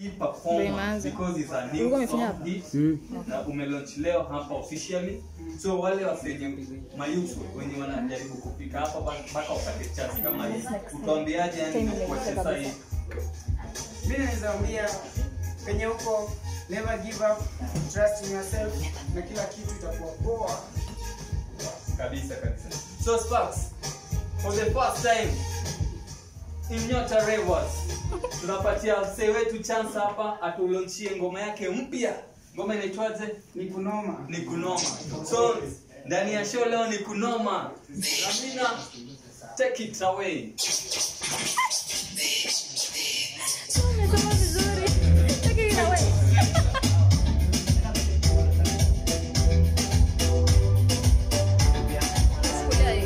hii Ndio performance imeanza. because it's a new Ulikuwa umefanya song hapa? hit Mm. na umelaunch leo hapa officially so wale wasenye mayusu wenye wanajaribu kupika hapa ba- mpaka wapate chance kama hii utaambiaje yani kwa sasa hii mi naweza ambia penye huko never give up trust in yourself na kila kitu itakuwa poa kabisa kabisa so sparks for the first time in Nyota Rivers tunapatia msee wetu chance hapa atulonchie ngoma yake mpya ngoma inaitwaje ni kunoma ni kunoma so ndani ya show leo ni kunoma ramina take it away Umesema vizuri. Take it away. Sikuja hii.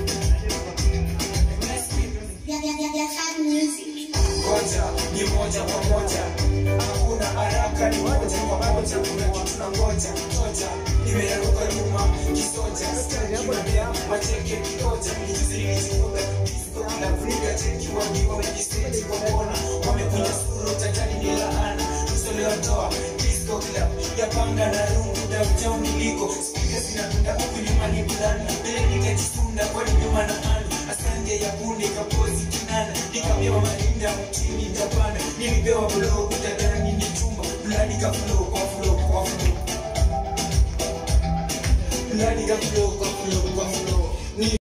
Ngoja ni moja kwa moja, hakuna haraka, ni moja kwa moja. Kuna kitu na ngoja ngoja, nimeruka nyuma kisoja, kimbia macheke kikoja, nijuzi nilijifunga disco kila Afrika cheki wakiwa wenye stage kwa kona, wamekunya suru tajani ni laana, usolewa toa disco club ya panga na rungu downtown niliko, speaker zinatunda huku nyuma ni bulana, mbele nikajisunda kwani nyuma na ani, asante ya bunde kapozi kinana, nikapewa marinda mtini Japana, nilipewa blow kutadani ni chumba, fulani ka flow kwa flow kwa flow, fulani ka flow kwa flow kwa flow. Ni